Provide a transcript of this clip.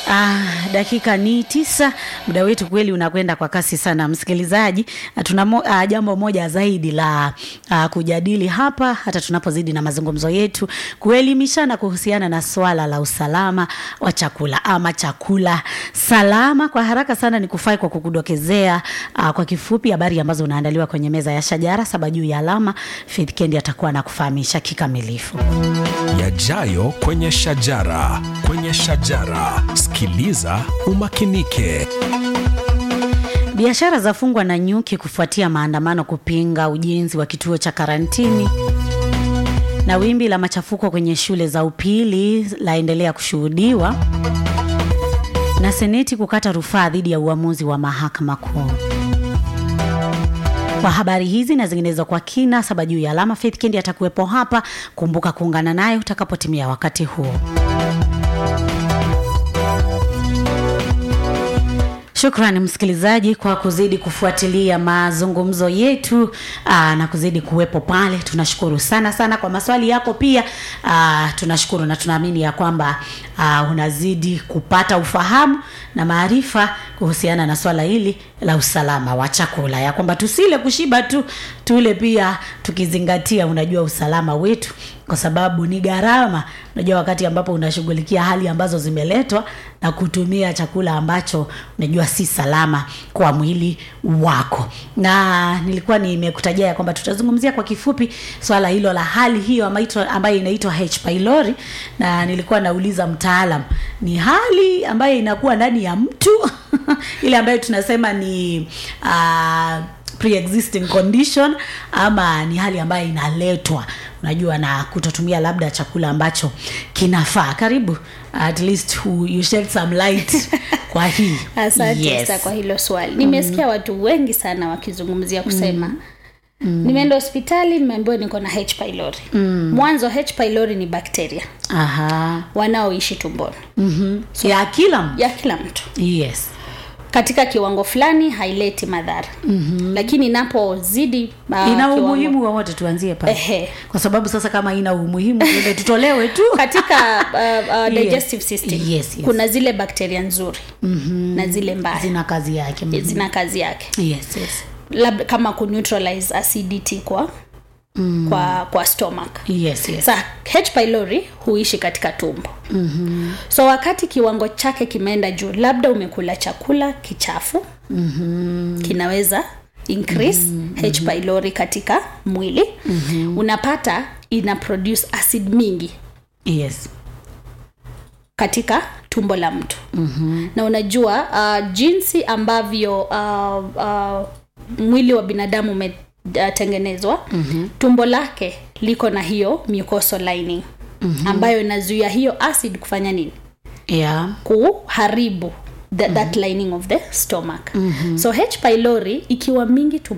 Ah, dakika ni tisa. Muda wetu kweli unakwenda kwa kasi sana, msikilizaji. Ah, Tuna mo, ah, jambo moja zaidi la ah, kujadili hapa, hata tunapozidi na mazungumzo yetu, kuelimishana kuhusiana na swala la usalama wa chakula ama chakula salama. Kwa haraka sana ni kufai kwa kukudokezea ah, kwa kifupi habari ambazo unaandaliwa kwenye meza ya shajara saba juu ya alama. Faith Kendi atakuwa na kufahamisha kikamilifu. yajayo kwenye shajara kwenye shajara sikiliza umakinike Biashara zafungwa na nyuki kufuatia maandamano kupinga ujenzi wa kituo cha karantini. Na wimbi la machafuko kwenye shule za upili laendelea kushuhudiwa. Na seneti kukata rufaa dhidi ya uamuzi wa mahakama kuu. Kwa habari hizi na zinginezo kwa kina, saba juu ya alama, Faith Kendi atakuwepo hapa. Kumbuka kuungana naye utakapotimia wakati huo. Shukrani msikilizaji kwa kuzidi kufuatilia mazungumzo yetu aa, na kuzidi kuwepo pale. Tunashukuru sana sana kwa maswali yako pia. Aa, tunashukuru na tunaamini ya kwamba aa, unazidi kupata ufahamu na maarifa kuhusiana na swala hili la usalama wa chakula, ya kwamba tusile kushiba tu, tule pia tukizingatia, unajua usalama wetu, kwa sababu ni gharama. Unajua wakati ambapo unashughulikia hali ambazo zimeletwa na kutumia chakula ambacho unajua si salama kwa mwili wako. Na nilikuwa nimekutajia ya kwamba tutazungumzia kwa kifupi swala hilo la hali hiyo amaitwa- ambayo inaitwa H pylori, na nilikuwa nauliza mtaalam, ni hali ambayo inakuwa ndani ya mtu ile ambayo tunasema ni uh, pre-existing condition ama ni hali ambayo inaletwa unajua na kutotumia labda chakula ambacho kinafaa karibu at least who, you shed some light kwa hii asante Yes. yes. kwa hilo swali nimesikia watu wengi sana wakizungumzia kusema mm. nimeenda hospitali nimeambiwa niko na h pylori mm. mwanzo h pylori ni bakteria aha wanaoishi tumboni mm-hmm. ya kila mtu ya kila mtu yes katika kiwango fulani haileti madhara mm-hmm. lakini inapozidi uh, ina kiwango- umuhimu wowote tuanzie pale Ehe. kwa sababu sasa kama ina umuhimu tuende tutolewe tu katika uh, uh, Yes. digestive system Yes, yes. kuna zile bakteria nzuri mm-hmm. na zile mbaya zina kazi yake Mhm. zina kazi yake yes, yes. labda kama kuneutralize acidity kwa mm. kwa kwa stomach Yes, yes. sa h pylori huishi katika tumbo mm-hmm. so wakati kiwango chake kimeenda juu labda umekula chakula kichafu mm-hmm. kinaweza increase mm-hmm. h pylori katika mwili mm-hmm. unapata ina produce acid mingi yes. katika tumbo la mtu mm-hmm. na unajua uh, jinsi ambavyo uh, uh, mwili wa binadamu umetengenezwa mm-hmm. tumbo lake liko na hiyo mucosal lining mm-hmm. ambayo inazuia hiyo acid kufanya nini yeah. kuharibu the, mm-hmm. that lining of the stomach mm-hmm. so h pylori ikiwa mingi tumboni